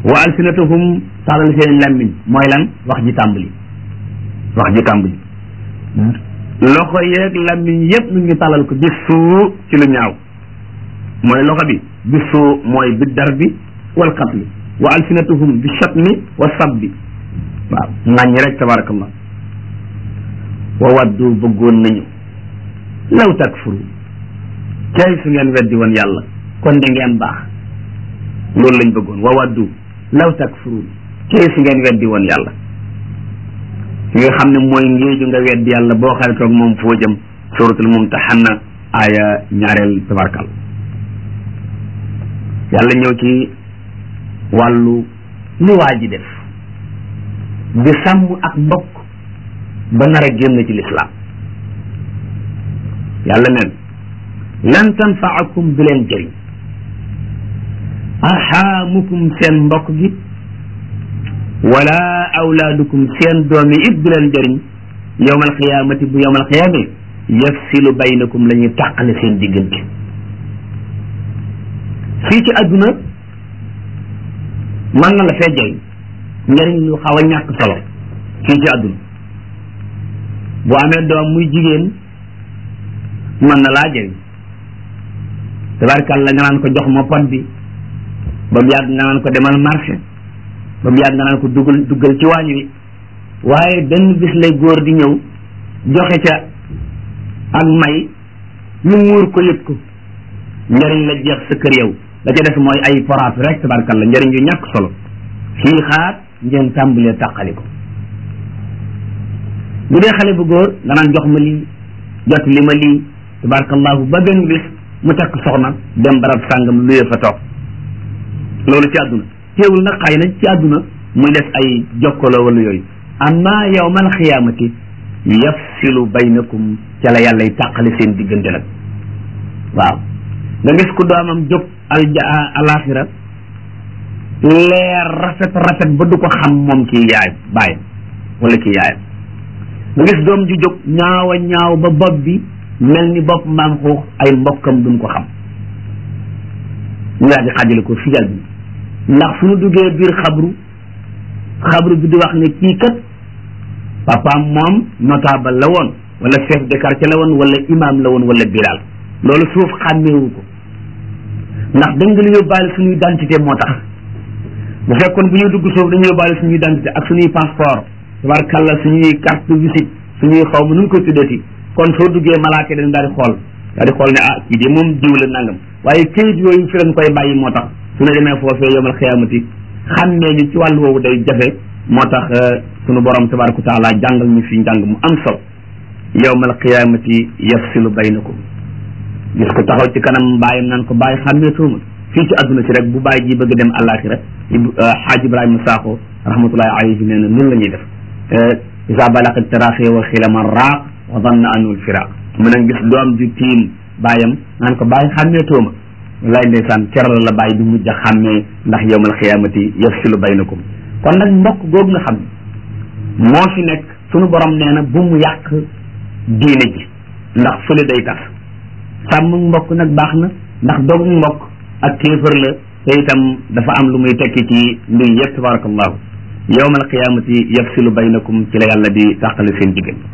wa alsinatuhum tàllal seen lammiñ mooy lan wax ji tàmbali wax ji tàmbali loxo yeeg lammiñ yépp ñu ngi tàllal ko bi suu ci lu ñaaw mooy loxo bi bi suu mooy bi dar bi wal qatli wa alsinatuhum bi shatmi wa sabbi waaw ŋàññi rek tabarakallah wa waddu bëggoon nañu law takfuru kay su ngeen weddi woon yàlla kon da ngeen baax loolu lañ bëggoon wa waddu law takfuru kay su ngeen weddi woon yàlla ki nga xam ne mooy ngéeju nga weddi yàlla boo xaritoog moom foo jëm suratul mumtahanna aya ñaareel tabarakal yàlla ñëw ci wàllu li waa ji def di sàmm ak mbokk ba nar a génn ci lislaam yàlla neen lan tanfaakum du leen jëriñ arxaamukum seen mbokk gi wala awlaadukum seen doom yi it du leen jëriñ yowmal xiyaamati bu yowmal xiyaame yafsilu baynakum la ñuy tàqale seen diggante fii ci àdduna mën na la fee jëriñ njëriñ lu xaw a ñàkk solo fii ci àdduna bu amee doom muy jigéen mën na laa jëriñ tabarkàlla nga naan ko jox ma pot bi ba mu yàgg nga naan ko demal marché ba mu yàgg nga naan ko dugal duggal ci waañ wi waaye benn bis lay góor di ñëw joxe ca ak may ñu muur ko yëg ko njëriñ la jeex sa kër yow la ca def mooy ay poraatu rek tabarkàlla njëriñ yu ñàkk solo fii xaar ngeen tàmbalee tàqali ko bu dee xale bu góor nga naan jox ma lii jot li ma lii tabarakallahu ba benn bis mu takk soxna dem barab sàngam luyee fa toog loolu ci àdduna teewul nag xëy na ci àdduna muy def ay jokkaloo wala yooyu amma yawmal xiyaamati yafsilu baynakum ca la yàlla y tàqale seen diggante nag waaw nga gis ku doomam jóg al alaxira leer rafet rafet ba du ko xam moom kii yaay baayam wala kii yaayam nga gis doom ju jóg ñaaw a ñaaw ba bopp bi mel ni bopp mbaam xuux ay mbokkam duñ ko xam ñu daal di xaajale ko fi bi ndax suñu duggee biir xabru xabru bi di wax ne kii kat papaam moom notable la woon wala chef de quartier la woon wala imam la woon wala bilaal loolu suuf xàmmeewu ko ndax dañ nga yóbbaale suñuy identité moo tax bu fekkoon bu ñuy dugg suuf dañuy yóbbaale suñuy identité ak suñuy passeport tabarkalla suñuy carte de visite suñuy xaw ma nu ñu koy tuddati kon soo duggee malaaka dañ daal di xool daal di xool ne ah kii de moom diw la nangam waaye kayit yooyu fi lañ koy bàyyi moo tax su ne demee foofee yomal xiyaamati xàmmee ñu ci wàllu woowu day jafe moo tax sunu borom tabaraka wa taala jàngal ñu fi njàng mu am solo yowmal qiyaamati yafsilu baynakum gis ko taxaw ci kanam bàyyam naan ko bàyyi xàmmee tuuma fii ci adduna si rek bu bàyyi ji bëgg dem àllaaxira xaaj ibrahima saako rahmatullahi alayhi nee na nun la ñuy def isa balaqat taraxi wa xilama raaq wa danna anul firaq mu ne gis doom ju tiim bàyyam naan ko bàyyi xàmmee tuuma wallaay ndeysaan keral la bàyyi du mujj a xàmmee ndax yowmal qiyaamati yafsilu baynakum kon nag mbokk googu nga xam ne moo fi nekk sunu borom nee na bu mu yàq diine ji ndax fële day tas sàmm mbokk nag baax na ndax dogu mbokk ak kéefër la te itam dafa am lu muy tekki ci mbir yëpp tabarakallahu yowmal qiyaamati yafsilu baynakum ci la yàlla di tàqale seen diggante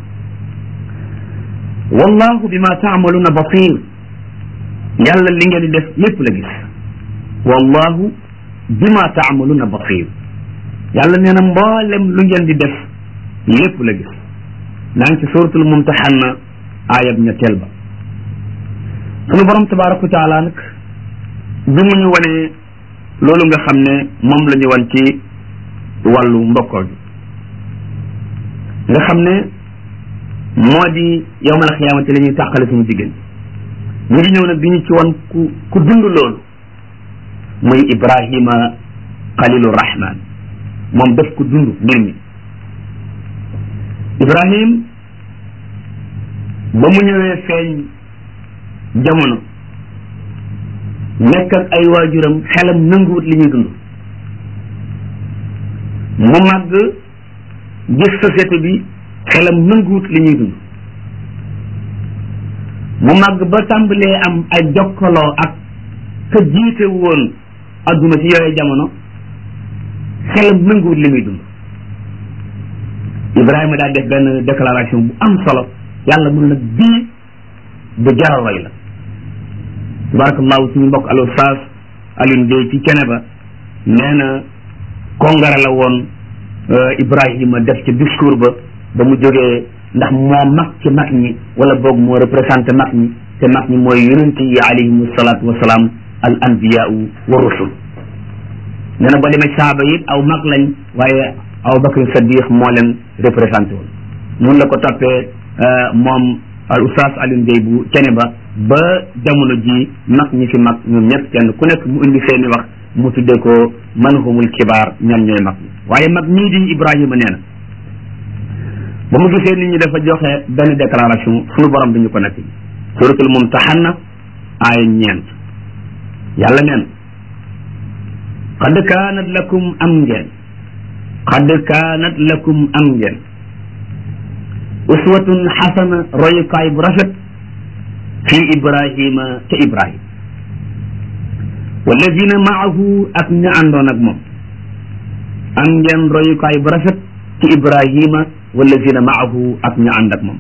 wallahu bima taamaluuna basir yàlla li ngeen di def lépp la gis wallahu bima taamaluuna basir yàlla nee na mboolem lu ngeen di def lépp la gis naa ngi ci suratul mumtahanna ayab ñetteel ba sunu borom tabaraka wa taala nag bi mu ñu wanee loolu nga xam ne moom la ñu wan ci wàllu mbokkoo gi nga xam ne moo di yowmal xiyaamati la ñuy tàqale suñu diggante ñu ngi ñëw nag bi ñu ci wan ku ku dund loolu muy ibrahima xalilu rahman moom daf ko dund mbir mi ibrahim ba mu ñëwee feeñ jamono nekk ak ay waajuram xelam nanguwut li ñuy dund mu màgg gis société bi xelam nanguwut li ñuy dund mu màgg ba tàmbalee am ay jokkaloo ak ka jiite woon adduna ci yooyu jamono xelam nanguwul li muy dund Ibrahima daal def benn déclaration bu am solo yàlla mun nag bii bu jaral roy la tabarakallahu suñu mbokk al ustaas Alioune Gueye ci kene ba nee na kongara la woon Ibrahima def ci discours ba ba mu jógee ndax moo mag ci mag ñi wala boog moo représenté mag ñi te mag ñi mooy yonent yi alayhimu salaatu wasalaam al anbiyaau wa rusul nee na ba demee saaba yi aw mag lañ waaye Abu Bakr Sadiq moo leen représenté woon mun la ko toppee moom al oustaz Alioune Gueye bu cene ba ba jamono ji mag ñi fi mag ñoom ñëpp kenn ku nekk mu indi seeni wax mu tuddee ko man humul kibaar ñan ñooy mag ñi waaye mag ñii di Ibrahima nee na ba mu gisee nit ñi dafa joxe benn déclaration suñu borom dañu ko nekk suratul mumtahanna aaya ñeent yàlla neen qad kaanat lakum am ngeen qad kaanat lakum am ngeen uswatun xasana royukaay bu rafet fi ibrahima ca ibrahima walladina maahu ak ña àndoon ak moom am ngeen royukaay bu rafet ci ibrahima walladina maahu ak ña ànd ak moom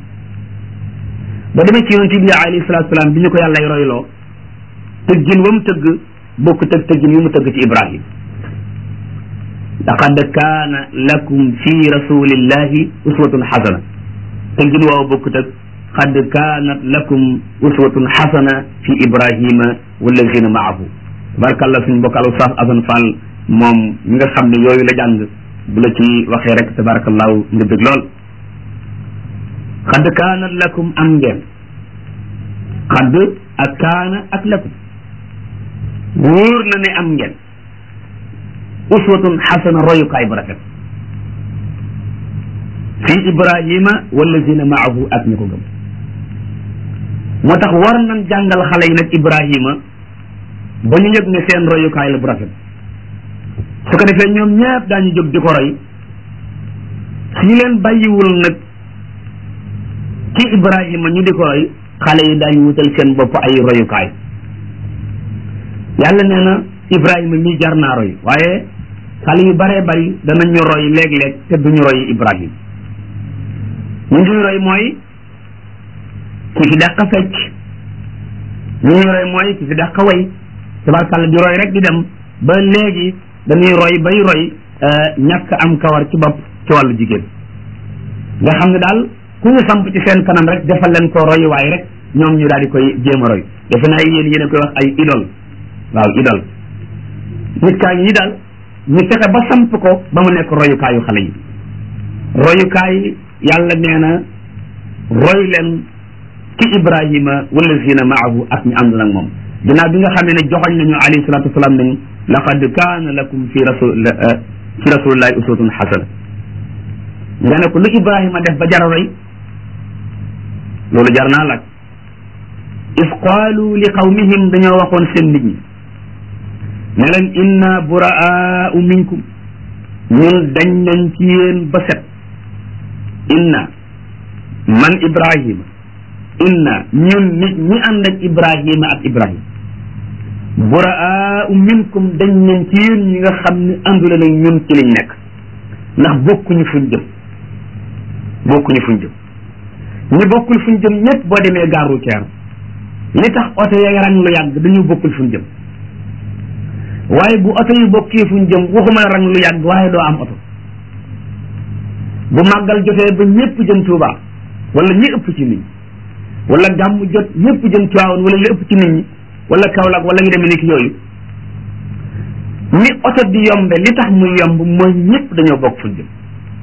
ba demee ci yonent bi alayhi salatu salaam bi ñu ko yàllay royloo tëggin wa mu tëgg bokk tëg tëggin yu mu tëgg ci ibrahima laqad kaana lakum fi rasulillahi uswatun xasana tëggin waaw bokkut ak qad kaanat lakum uswatun xasana fi ibrahima wallazina maahu tabarakallah suñ mbokk al ustaas Asan Fall moom mi nga xam ne yooyu la jàng bu la ci waxee rek tabarakallahu nga bëgg lool qad kaanat lakum am ngeen qad ak kaana ak lakum wóor na ne am ngeen uswatun xasana royukaay bu rafet fi ibrahima wallazina maahu ak ñi ko gëm moo tax war nañ jàngal xale yi nag ibrahima ba ñu yëg ne seen royukaay la bu rafet su ko defee ñoom ñëpp daañu jóg di ko roy su ñu leen bàyyiwul nag ci ibrahima ñu di ko roy xale yi daañu wutal seen bopp ay royukaay yàlla nee na ibrahima mii jar naa roy waaye xale yu baree bari danañu roy léeg-léeg te duñu roy ibrahima ñu ñuy roy mooy ki fi dàq fecc ñu ñuy roy mooy ki fi dàq way tabarkàlla di roy rek di dem ba léegi dañuy roy bay roy ñàkk am kawar ci bopp ci wàllu jigéen nga xam ne daal ku ñu samp ci seen kanam rek defal leen ko roy waaye rek ñoom ñu daal di koy jéem a roy defe naa yéen yéen a koy wax ay idole waaw idole nit kaa ngi daal ñu fexe ba samp ko ba mu nekk royukaayu xale yi royukaay yàlla nee na roy leen ci ibrahima wallazina maahu ak ñu ànd nag moom ginnaaw bi nga xamee ne joxoñ nañu alayhi salatu wasalaam nañ laqad kaana lakum fi rasul fi rasulillahi uswatun xasana nga ne ko lu ibrahima def ba jara roy loolu jar naa laaj is qaalu li qawmihim dañoo waxoon seen nit ñi ne leen inna buraau minkum ñun dañ nañ ci yéen ba set inna man ibrahima inna ñun nit ñi ànd ak ibrahima ak ibrahima buraau minkum dañ nañ ci yéen ñi nga xam ne àndule nag ñun ci liñ nekk ndax bokkuñu fuñ jëm bokkuñu fuñ jëm ñi bokkul fuñ jëm ñëpp boo demee gare routière li tax oto ya rang lu yàgg dañu bokkul fuñ jëm waaye bu oto yu bokkee fuñ jëm waxuma rang lu yàgg waaye doo am oto bu màggal jotee ba ñëpp jëm Tuuba wala ñi ëpp ci nit ñi wala gàmm jot ñëpp jëm Tiwaawan wala li ëpp ci nit ñi wala Kaolack wala ñu demee ni ki yooyu ni oto di yombe li tax muy yomb mooy ñëpp dañoo bokk fuñ jëm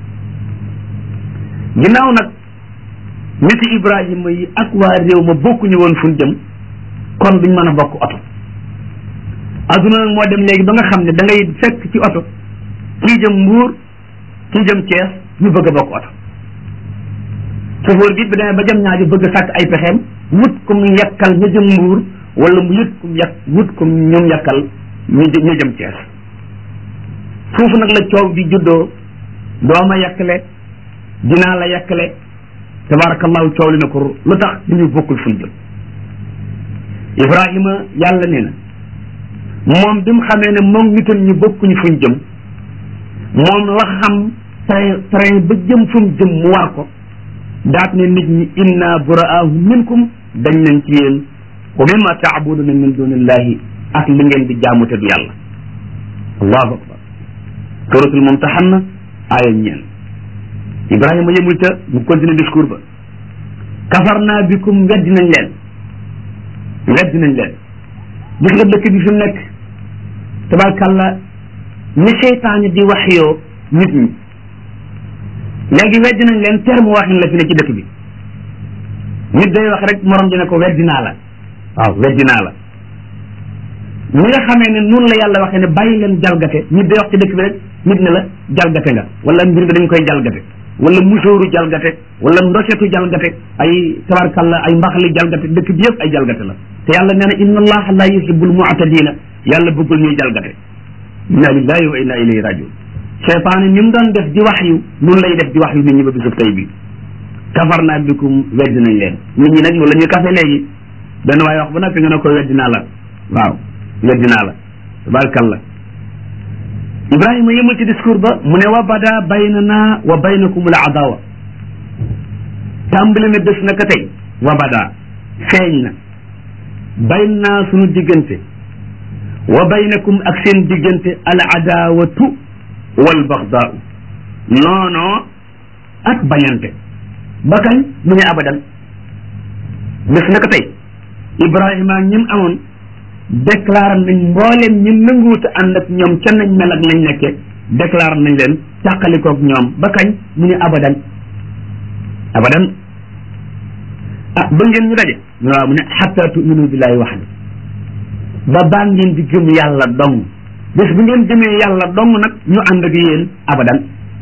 ginnaaw nag niti Ibrahima yi ak waa réew ma bokkuñu woon fuñ jëm kon duñ mën a bokk oto adduna nag moo dem léegi ba nga xam ne da ngay fekk ci oto kii jëm Mbuur kii jëm Thiès ñu bëgg a bokk oto chauffeur bi bi demee ba jëm ñaajo bëgg a sàkk ay pexeem wut kum yekkal ña jëm Mbuur wala mu yut kum yekk wut kum ñoom yekkal ñu ñu jëm Thiès foofu nag la coow di juddoo dooma yekkale dinaa la yekkale tabarakallahu coow li na ko lu tax duñu bokkul fuñ jëm Ibrahima yàlla nee na moom bi mu xamee ne moom nitam ñu bokkuñu fuñ jëm moom la xam train train ba jëm fu mu jëm mu war ko daat ne nit ñi inna buraahu minkum dañ nañ ci yéen wa mimma taabuduna min dunillahi ak li ngeen di jaamu te du yàlla allahu akbar suratul mumtahanna aaya ñeen ibrahima yëmul ca mu continue discours ba kafarna bikum weddi nañ leen weddi nañ leen gis nga dëkk bi fi mu nekk tabarkàlla ni seytaane di wax yoo nit ñi léegi weddi nañ leen terme waxin la fi ne ci dëkk bi nit day wax rek morom dina ko weddi naa la waaw weddi naa la ñi nga xamee ne noonu la yàlla waxee ne bàyyi leen jalgate nit day wax ci dëkk bi rek nit ne la jalgate nga wala mbir mi dañ koy jalgate wala musóoru jalgate wala ndosetu jalgate ay tabarkalla ay mbaxali jalgate dëkk bi yëpp ay jalgate la te yàlla nee na inna allaha la yuhibbul mu'tadina yàlla bëggul ñuy jalgate inna lillahi wa inna ilayhi rajiun cheytaane ni mu doon def di wax yu noonu lay def di wax yu nit ñi ba bisub tey bi kafarna bikum weddi nañ leen nit ñi nag loolu la ñuy kafe léegi benn waaye wax ba noppi nga ne ko weddi naa la waaw weddi naa la tabarkalla ibrahima yëmul ci discours ba mu ne wa bada baynana wa baynakum al adawa tàmbali na bés naka tey wa bada feeñ na bayn naa sunu diggante wa baynakum ak seen diggante al adawatu wal baxdaau noonoo ak bañante ba kañ mu ne abadan bés naka tey ibrahima ak ñim amoon déclaré nañ mboolem ñi nanguwuta ànd ak ñoom ca nañ mel ak nañ nekke déclaré nañ leen càqalikoog ñoom ba kañ mu ne abadan abadan ah ba ngeen ñu daje ñu waaw mu ne xatta tuminu billahi waxda ba baa ngeen di gëm yàlla dong bés bu ngeen gëmee yàlla dong nag ñu ànd ak yéen abadan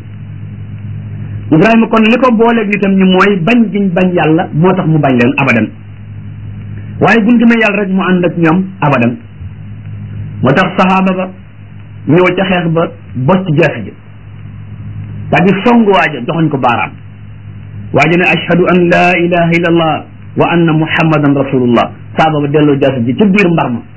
ibrahima kon li ko booleeg itam ñi mooy bañ giñ bañ yàlla moo tax mu bañ leen abadan waaye buñ gëmee yàlla rek mu ànd ak ñoom abadan moo tax saxaaba ba ñëw ca xeex ba bocc jaasi ji daa di song waaja joxoñ ko baaraam waaja ne ashhadu an la ilaha illa allah wa anna muhammadan rasulullah saaba ba delloo jaasi ji ci biir mbar ma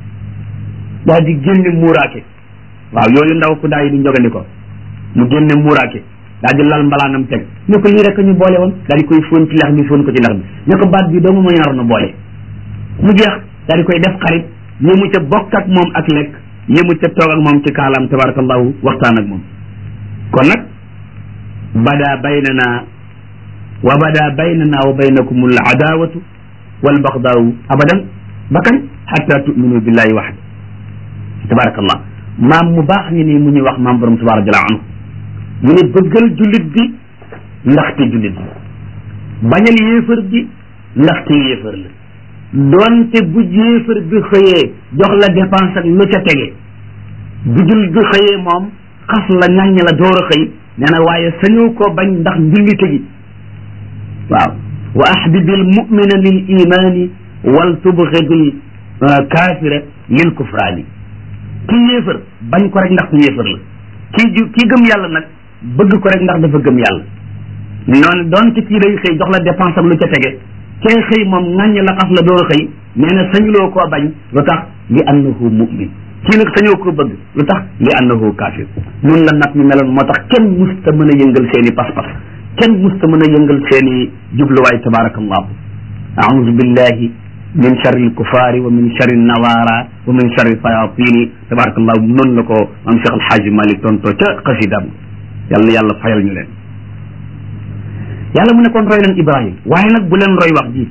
daa di génne muuraake waaw yooyu ndaw ku daa yi di njogandi ko mu génne muuraake daa di lal mbalaanam teg ne ko lii rek ñu boole woon daa di koy fóon ci lex bi fóon ko ci lex bi ne ko baat bi doomu ma ñor na boole mu jeex daa di koy def xarit yému ca bokk ak moom ak lekk yému ca toog ak moom ci kaalaam tabarakallahu waxtaan ak moom kon nag bada baynana wa bada baynana wa baynakum al adawatu wal baxdaawu abadan ba kañ xatta tuminu billahi waxda tabarakallah maam mu baax ngi nii mu ñuy wax maam borom tabaraka jalla anhu mu ne bëggal jullit bi ndaxte jullit bi bañal yéefar bi ndaxte yéefar la doonte bu yéefar bi xëyee jox la dépense ak lu ca tege bu jullit bi xëyee moom xas la ñàññ la door a xëy nee na waaye sañoo koo bañ ndax njullite gi waaw wa ahbibil mumina lil imani wal tubxidil kaafira lil kufraani kii yéefar bañ ko rek ndax ku yéefar la kii ju kii gëm yàlla nag bëgg ko rek ndax dafa gëm yàlla noonu doonte kii day xëy jox la dépense am lu ca tege kee xëy moom ŋàññ la xas la door a xëy nee na sañuloo koo bañ lu tax li annahu mu'min kii nag sañoo koo bëgg lu tax li annahu kaafir noonu la nag ñu meloon moo tax kenn musta mën a yëngal seen i pas-pas kenn musta mën a yëngal seen i jubluwaay tabarakallahu a'udhu billahi min sharri alkufaari wa min sharri nawaara wa min sharri sayatini tabarakallahu noonu la ko am Cheikh Alhaaji Malik tontoo ca xasidaam yàlla yàlla fayal ñu leen yàlla mu ne kon roy leen ibrahim waaye nag bu leen roy wax ji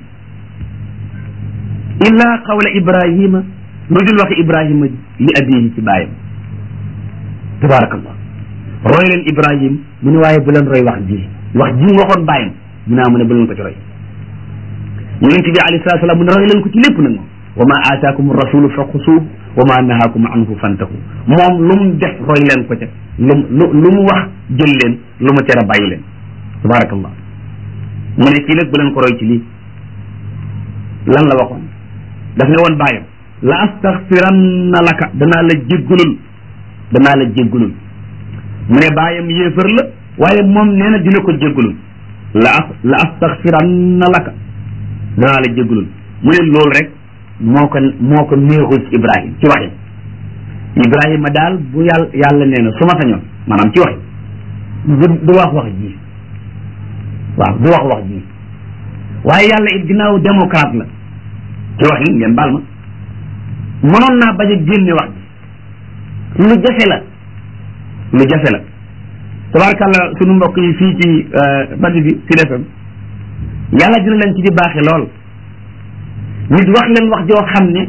illa qawla ibrahima lu dul waxi ibrahima li abihi ci bàyyam tabarakallah roy leen ibrahim mu ne waaye bu leen roy wax ji wax ji mu waxoon bàyyam mu naa mu ne bu leen ko ci roy yonent bi alayhi salatu salaam mu ne roy leen ko ci lépp nag moom wa ma aataakum rasulu fa xusuuh wa ma nahaakum anhu fantahu moom lu mu def roy leen ko ca lu lu lu mu wax jël leen lu mu tere bàyyi leen tabarakallah mu ne kii nag bu leen ko roy ci lii lan la waxoon daf ne woon bàyyam la astaxfiranna laka danaa la jéggulul danaa la jéggulul mu ne bàyyam yéefar la waaye moom nee na dina ko jéggulul la as la astaxfiranna laka danaa la jéggulul mu ne loolu rek moo ko moo ko néexul ci Ibrahim ci waxi Ibrahima daal bu yàlla yàlla nee na su ma sañoon maanaam ci wax du du wax wax ji waaw du wax wax ji waaye yàlla it ginnaaw démocrate la ci wax yi ngeen baal ma mënoon naa bañ a génne wax ji lu jafe la lu jafe la tabaarkàlla sunu mbokk yi fii ci rajo bi ci defam yàlla dina leen ci di baaxe lool nit wax leen wax joo xam ne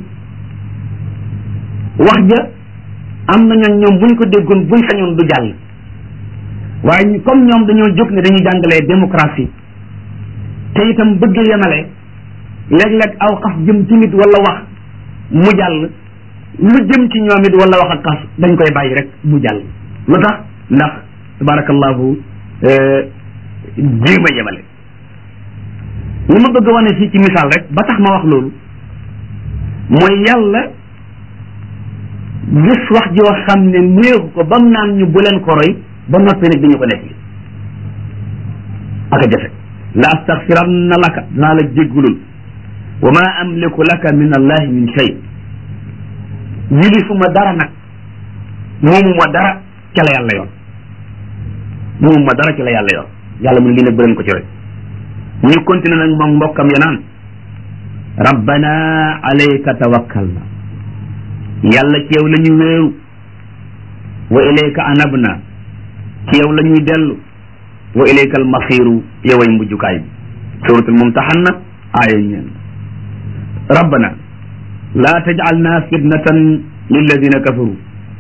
wax ja am na ñoom ñoom buñ ko déggoon buñ sañoon du jàll waaye comme ñoom dañoo jóg ne dañuy jàngalee démocratie te itam bëgg yemale léeg-léeg aw xas jëm ci nit wala wax mu jàll lu jëm ci ñoom it wala wax ak xas dañ koy bàyyi rek mu jàll lu tax ndax tabarakallahu jéem a yemale li ma bëgg a wane fii ci misaal rek ba tax ma wax loolu mooy yàlla gis wax joo xam ne néexu ko ba mu naan ñu bu leen ko roy ba noppi nag dañu ko def li aka jafe la astaxfiranna laka danaa la jéggulul wa ma amliku laka min allahi min shay yilifuma dara nag moomuma dara ca la yàlla yoon moomuma dara ca la yàlla yoon yàlla mu ne lii nag bu leen ko ci roy ñu continué nag moom mbokkam ya naan rabbana alayka tawakkalna yàlla ci yow la ñu wéeru wa ilayka anabna ci yow la ñuy dellu wa ilayka almasiru yoway mujjukaay bi suratul mumtahanna aaya ñeen rabbana laa tajcalna fitnatan lilladina kafaru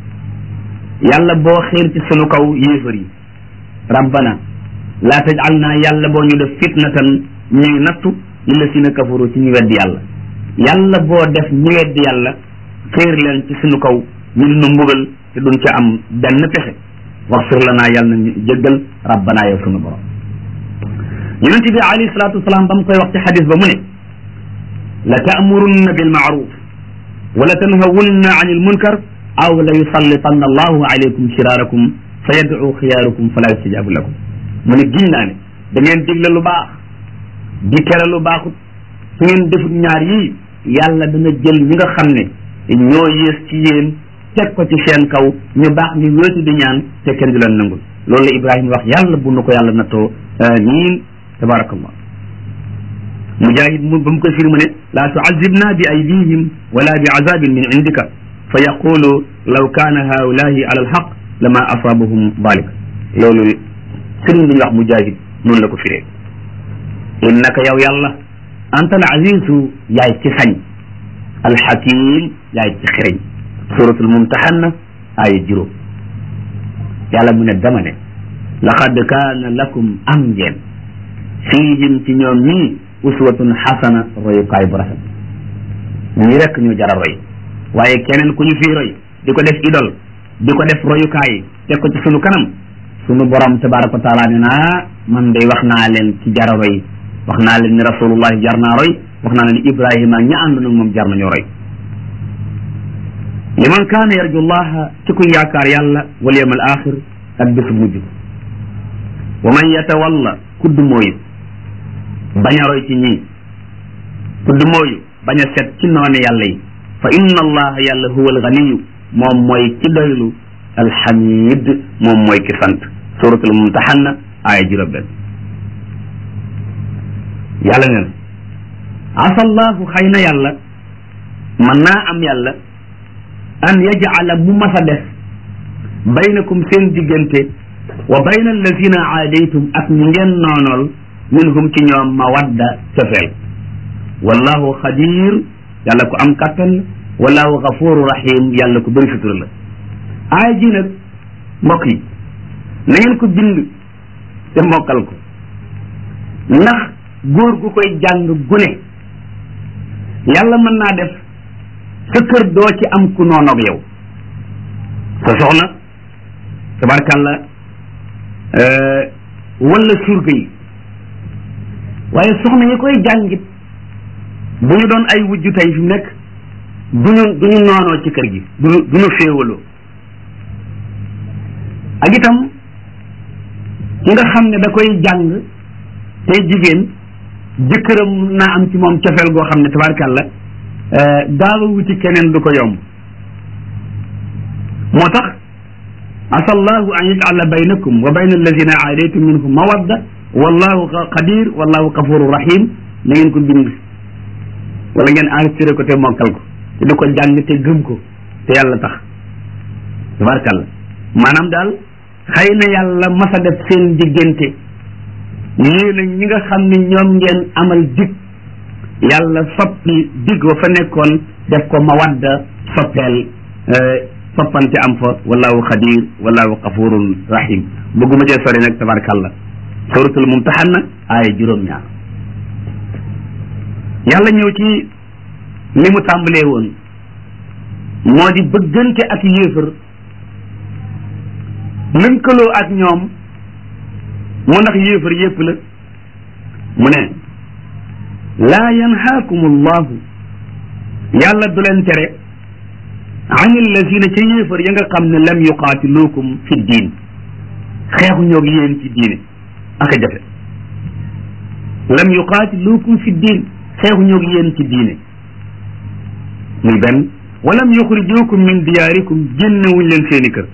yàlla boo xiir ci sunu kaw yéefar yi rabbana laa tajcalna yàlla boo ñu def fitnatan ñuy nattu lilladina kafaru ci ñu weddi yàlla yàlla boo def ñu weddi yàlla xiir leen ci sunu kaw ñu nu mbugal te duñ ca am benn pexe waxfir lanaa yàlla na jéggal rabbana yow sunu borom yonente bi alayhi salatu wasalaam ba mu koy wax ci xadis ba mu ne la taamurunna bilmaaruf wala tanhawunna an ilmunkar aw la yusallitanna allahu alaykum shiraarakum fa yadcu xiyaarukum fala yustajabu lakum mu ne giñ naa ne da ngeen digle lu baax di tere lu baaxut su ngeen defut ñaar yii yàlla dana jël ñi nga xam ne ñoo yées ci yéen teg ko ci seen kaw ñu baax ñu wéetu di ñaan te kenn du leen nangul loolu la Ibrahima wax yàlla bu nu ko yàlla nattoo amiin tabarakallah mujahid mu ba mu koy firi mu ne laa tuazibna bi aydihim wala bi azabin min indika fa yaqulu law kaana haulahi ala alxaq lama asabahum dalik loolu sëriñ bi ñu wax mujahid noonu la ko firee innaka yow yàlla anta al azizu yaay ci sañ alxakim yaay ci xereñ suratul mumtahanna aaya juróom yàlla mu ne dama ne laqad kaana lakum am ngeen fiihim ci ñoom ñii uswatun xasana royukaay bu rafet ñi rekk ñu jara roy waaye keneen ku ñu fii roy di ko def idol di ko def royukaay teg ko ci sunu kanam sunu borom tabaraka wa taala ne naa man day wax naa leen ci jara roy wax naa leen ni rasulullahi jar naa roy wax naa leen ni ibrahima ña ànd nag moom jar nañoo roy liman kaana yarju llaha ci kuy yaakaar yàlla wal yawm al axir ak bésu mujj wa man yatawalla kudd mooyu bañ a roy ci ñii kudd mooyu bañ a set ci noone yàlla yi fa inna allaha yàlla huwa alganiyu moom mooy ki doylu alxamid moom mooy ki sant suratul mumtahanna aaya juróom benn yàlla neen asa allahu xëy na yàlla mën naa am yàlla an yajcala mu mas a def baynakum seen diggante wa bayna allazina aadaytum ak ñi ngeen noonool minhum ci ñoom mawadda cofeel wallahu xadir yàlla ko am kattan wallahu gafuru rahim yàlla ko bëri sutura la aaya ji nag mbokk yi na ngeen ko bind te mokkal ko ndax góor gu koy jàng gune yàlla mën naa def sa kër doo ci am ku noonoog yow sa soxna tabarkàlla wala surga yi waaye soxna yi koy jàngit bu ñu doon ay wujju tey fi mu nekk duñu duñu noonoo ci kër gi duñu duñu féewaloo ak itam ki nga xam ne da koy jàng tey jigéen jëkkëram naa am ci moom cofeel goo xam ne tabarkàlla gaaw a wuti keneen du ko yomb moo tax asa allahu an yajcala baynakum wa bayna alladina aadaytum minhum mawadda wallahu qadir wallahu gafuru rahim na ngeen ko bind wala ngeen enregistré ko te mokkal ko te di ko jàng te gëm ko te yàlla tax tabarkàlla maanaam daal xëy na yàlla masa def seen diggante yéen a ñi nga xam ne ñoom ngeen amal dig yàlla soppi dig wa fa nekkoon def ko mawadda soppeel soppante am fa wallahu xadir wallahu gafurun rahim bëgguma cee sori nag tabarkàlla suratul mumtahanna aaya juróom-ñaar yàlla ñëw ci li mu tàmbalee woon moo di bëggante ak yéefar lënkaloo ak ñoom mu ndax yéefar yépp la mu ne laa yanhaakum allahu yàlla du leen tere an allazina ca yéefar ya nga xam ne lam yuqaatiluukum fi diin xeexu ñoog yéen ci diine ak a jafe lam yuqaatiluukum fi diin xeexu ñoog yéen ci diine muy benn walam yuxrijuukum min diyaarikum génnewuñ leen seeni kër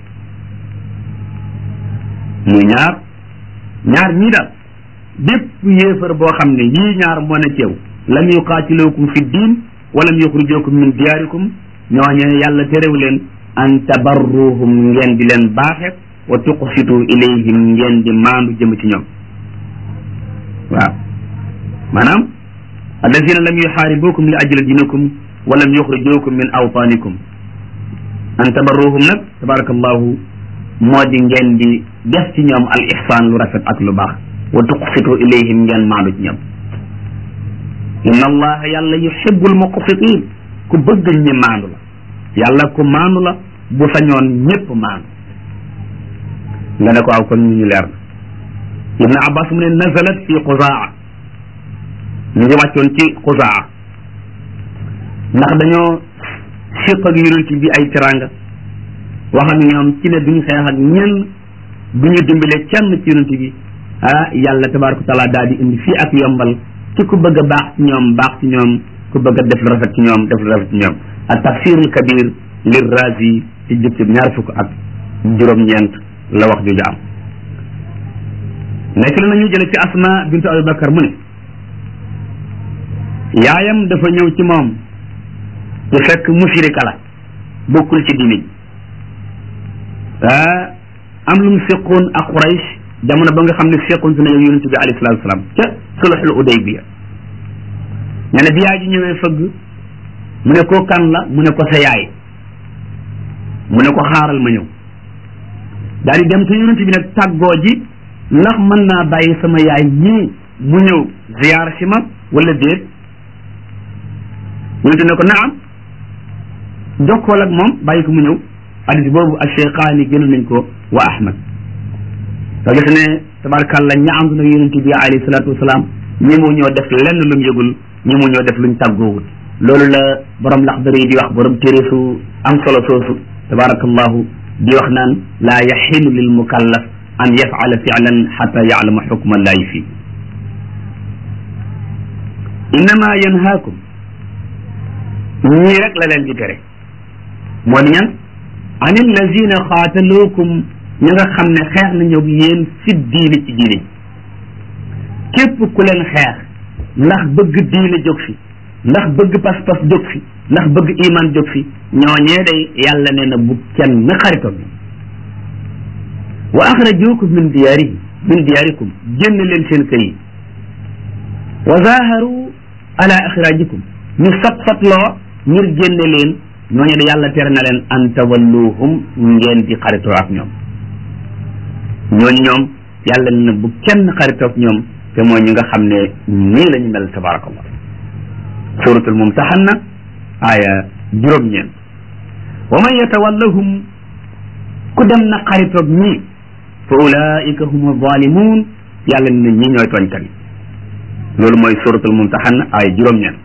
muy ñaar ñaar ñii daal bépp yéefar boo xam ne yii ñaar moo ne ceew lam yuqaatiluukum fi diin walam yuxrijuukum min diyaarikum ñooñe yàlla terew leen an tabarruhum ngeen di leen baaxe wa tuqsitu ilayhim ngeen di maandu jëm ci ñoom waaw maanaam allazina lam yuxaaribukum li ajli dinakum wa lam yuxrijukum min awtanikum an tabarruhum nag tabarakallahu moo di ngeen di def ci ñoom al ihsaan lu rafet ak lu baax wa tuqsitu ilayhim ngeen maandu ci ñoom inna allaha yàlla yuhibbul muqsitin ku bëgg ñi maandu la yàlla ku maandu la bu sañoon ñépp maandu nga ne ko aw kon ñu ñu leer na ibn abbas mu ne nazalat fi xuzaa ñu ngi wàccoon ci xuzaa ndax dañoo siq ak yonent bi ay tiranga wax ak ñoom ci ne duñu xeex ak ñenn duñu dimbale kenn ci yonent bi ah yàlla tabaraka taala daal di indi fii ak yombal ci ku bëgg a baax ci ñoom baax ci ñoom ku bëgg a def lu rafet ci ñoom def lu rafet ci ñoom ak tafsirul kabir lir razi ci jukki ñaar fukk ak juróom-ñeent la wax jooju am nekk na ñu jële ci asma bintu abi bakar mu ne yaayam dafa ñëw ci moom te fekk musirika la bokkul ci diine ji am lu mu seqoon ak Quraysh jamono ba nga xam ne seqoon si na yow yonente bi alayhi salatu wasalaam ca sulhul udaybiya nee na bi yaay ji ñëwee fëgg mu ne ko kan la mu ne ko sa yaay mu ne ko xaaral ma ñëw daal di dem te yonente bi nag tàggoo ji ndax mën naa bàyyi sama yaay ñii mu ñëw ziyaar si ma wala déet yonente ne ko naam jokkool ak moom bàyyi ko mu ñëw hadis boobu ak cheikhaani gën nañ ko wa ahmad soo gis ne tabarkàlla ña ànd nag yonente bi alayhi salatu wasalaam ñi mu ñoo def lenn lu mu yëgul ñi mu ñoo def luñ tàggoowul loolu la borom laxdar yi di wax borom téere su am solo soosu tabarakallahu di wax naan laa yaxilu lil mukallaf an yafala filan xata yaalama xukma allahi fii innama yanhaakum ñii rek la leen di tere moo di ñan an allazina xaataluukum ñi nga xam ne xeex nañu yéen fi diine ci diine képp ku leen xeex ndax bëgg diine jóg fi ndax bëgg pas-pas jóg fi ndax bëgg iman jóg fi ñooñee day yàlla nee na bu kenn xaritoon wa axrajukum min diyaarihi min diyaarikum génn leen seen kër yi wa zaharu ala ixrajikum ñu sat satloo ngir génne leen ñooñu de yàlla tere na leen an tawalluhum ngeen di xaritoo ak ñoom ñooñu ñoom yàlla nee na bu kenn xaritoo ak ñoom te mooy ñi nga xam ne nii la ñu mel tabarakallah suratul mumtahanna aya juróom-ñeent wa man yatawallahum ku dem na xaritoog ñii fa ulaika hum zalimun yàlla ne ñi ñooy tooñkat yi loolu mooy suratul mumtahanna aya juróom-ñeent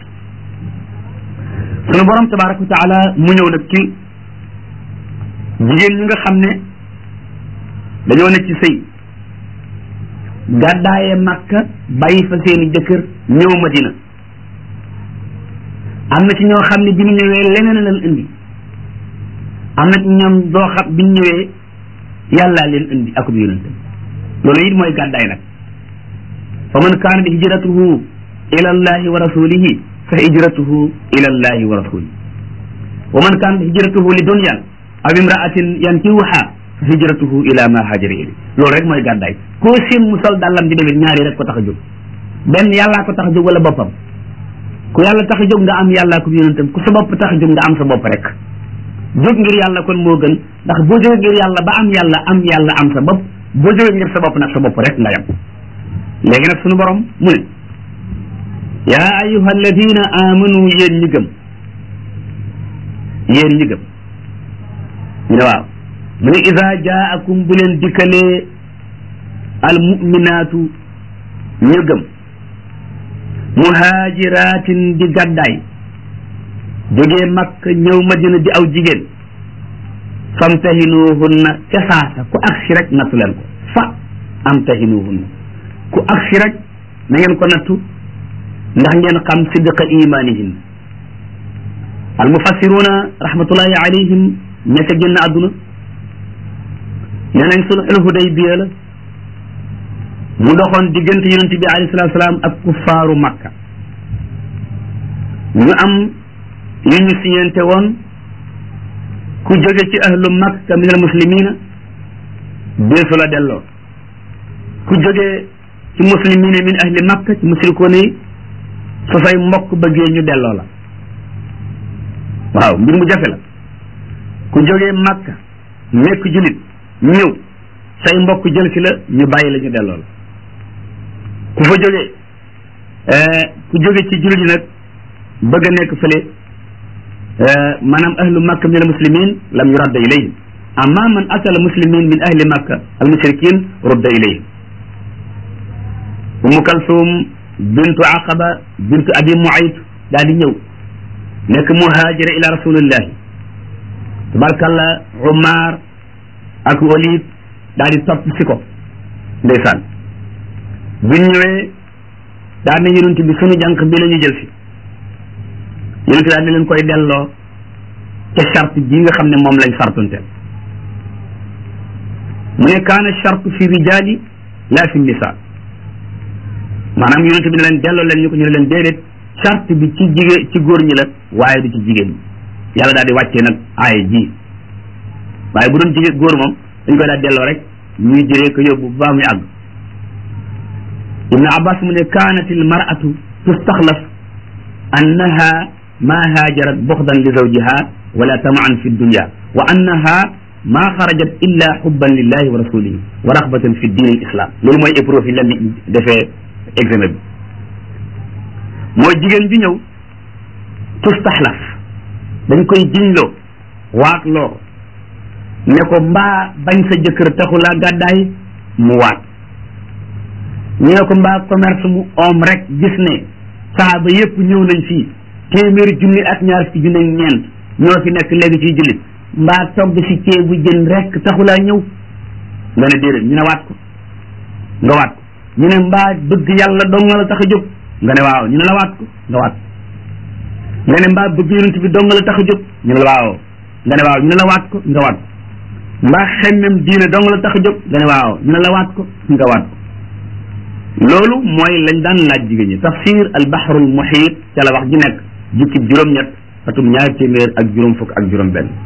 sunu borom tabaraka wa taala mu ñëw nag ci jigéen ñi nga xam ne dañoo ne ci sëy gàddaaye makka bàyyi fa seeni jëkkër ñëw madina am na ci ñoo xam ne bi ñu ñëwee leneen lan indi am na ci ñoom doo xam bi ñu ñëwee yàllaa leen indi akub yonentam loolu it mooy gàddaay nag fa man kaanat hijratuhu ila allahi wa rasulihi fa hijratuhu ila allahi wa rasulihi wa man kaanat hijratuhu li dunyan aw imraatin yankihuha fa hijratuhu ila ma hajara ili loolu rek mooy gàddaay koo seen mu sol dàllam di demit ñaari rek ko tax a jóg benn yàllaa ko tax a jóg wala boppam ku yàlla tax a jóg nga am yàllaa ko yonentam ku sa bopp tax a jóg nga am sa bopp rek jóg ngir yàlla kon moo gën ndax boo jógee ngir yàlla ba am yàlla am yàlla am sa bopp boo jógee ngir sa bopp nag sa bopp rek nga yam léegi nag sunu borom mu ne yaa ayuha alladina amanu yéen ñi gëm yéen ñi gëm ñu ne waaw mu ne ida jaakum bu leen dikkalee al muminaatu ñu gëm muhaajiraatin di gàddaay jógee makk ñëw madina di aw jigéen famtahinuhunna ca saasa ku agsi rek nattu leen ko fa amtahinuhunna ku agsi rek na ngeen ko nattu ndax ngeen xam sidqa imanihin al mufassiruna rahmatullahi alayhim ña ca génn àdduna nee nañ sulhul hudaybiya la mu doxoon diggante yonent bi alayhi salatu salaam ak kuffaaru makka ñu am yu ñu siñente woon ku jóge ci ahlu makka min al muslimina deesu la delloo ku jóge ci muslimina min ahli makka ci musrikoon yi su say mbokk bëggee ñu delloo la waaw mbir mu jafe la ku jógee makka nekk julit ñëw say mbokk jël si la ñu bàyyi la ñu delloo la ku fa jógee ku jóge ci julit yi nag bëgg a nekk fële maanaam ahlu makka min al muslimin lam yuradda ilayhim amma man atala muslimin min ahli makka al mushrikin rudda ilayhim umu kalsum bintu aqaba bintu abi muayt daal di ñëw nekk muhajira ila rasulillahi tabarkalla umar ak walid daal di topp si ko ndeysaan buñ ñëwee daal ne yonent bi sunu jànq bi la ñu jël si yonent daal di leen koy delloo ca charte ji nga xam ne moom lañ sartunteel mu ne kaana charte fi rijali la fi nisa maanaam yonent bi ne leen delloo leen ñu ko ñu ne leen déedéet charte bi ci jigéen ci góor ñi la waaye du ci jigéen ñi yàlla daal di wàccee nag aaya ji waaye bu doon jigéen góor moom dañ koy daal delloo rek ñuy jëree ko yóbbu ba muy àgg ibnu abbas mu ne kaanat il maratu tustaxlaf annaha ma haajarat buxdan li zawjiha wala tamaan fi dunya wa annaha ma xarajat illa xubban lillahi wa rasulihi wa raxbatan fi diin al islam loolu mooy épreuve yi leen di defee examen bi mooy jigéen ju ñëw tustaxlaf dañ koy jiñloo waat loo ne ko mbaa bañ sa jëkkër taxulaa gàddaay mu waat ñu ne ko mbaa commerce mu om rek gis ne saaba yépp ñëw nañ fii téeméeri junni ak ñaar fi junni ak ñeent ñoo fi nekk léegi ciy jullit mbaa togg si ceebu jën rek taxulaa ñëw nga ne déedéet ñu ne waat ko nga waat ko ñu ne mbaa bëgg yàlla dong la tax a jóg nga ne waaw ñu ne la waat ko nga waat ko nga ne mbaa bëgg yonent bi dong la tax a jóg ñu ne la waaw nga ne waaw ñu ne la waat ko nga waat ko mbaa xemmem diine dong la tax a jóg nga ne waaw ñu ne la waat ko nga waat ko loolu mooy lañ daan laaj jigéen ñi tafsir al bahrul muhit ca la wax ji nekk jukki juróom-ñett atum ñaari téeméer ak juróom fukk ak juróom benn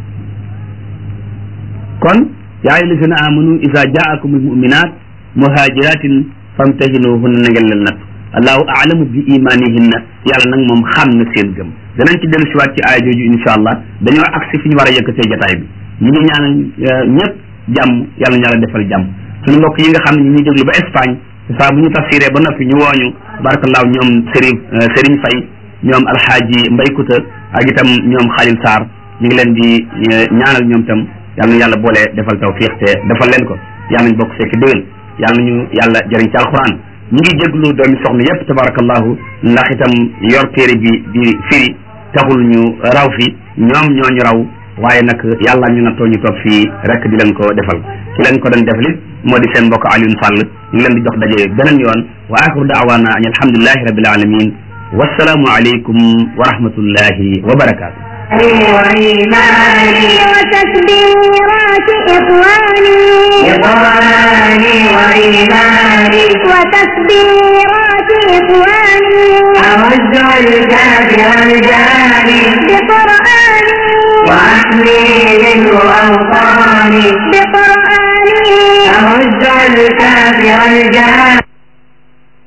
kon yaa ayyuha llazina amanu isa jaakumul muminat muhajiratin famtahinuhunna na ngeen leen natt allahu aalamu bi imanihinna yàlla nag moom xam na seen gëm danañ ci dellu siwaat ci aaya jooju insha allah dañoo agsi fi ñu war a yëkkatee jataay bi ñu ngi ñaanal ñëpp jàmm yàlla ñu yàlla defal jàmm suñu mbokk yi nga xam ne ñu ngi déglu ba Espagne saa bu ñu tafsiree ba noppi ñu wooñu barakallahu ñoom Serigne Serigne Faye ñoom alxaaji Mbay Kuta ak itam ñoom Xalil Sarr ñu ngi leen di ñaanal ñoom itam yàlla na yàlla boole defal tawfiq te defal leen ko yàlla nañ bokk fekk déwén yàlla nañu yàlla jëriñ ci alquran ñu ngi jéglu doomi soxna yépp tabarakallahu ndax itam yor téere bi di firi taxul ñu raw fi ñoom ñoo ñu raw waaye nag yàlla ñu nattoo ñu toog fii rek di leen ko defal ci leen ko doon defalit moo di seen mbokk Alioune Sall ñu ngi leen di jox daje beneen yoon wa axiru daawaana an alhamdulillahi rabbil alamin wassalaamu aleykum wa rahmatullahi wa barakaatu وإيماني وتكبيرات إخواني إخواني وإيماني وتكبيرات إخواني أرد الكافر الجاني بقرآني وأحمي منه أوطاني بقرآني أرد الكافر الجاني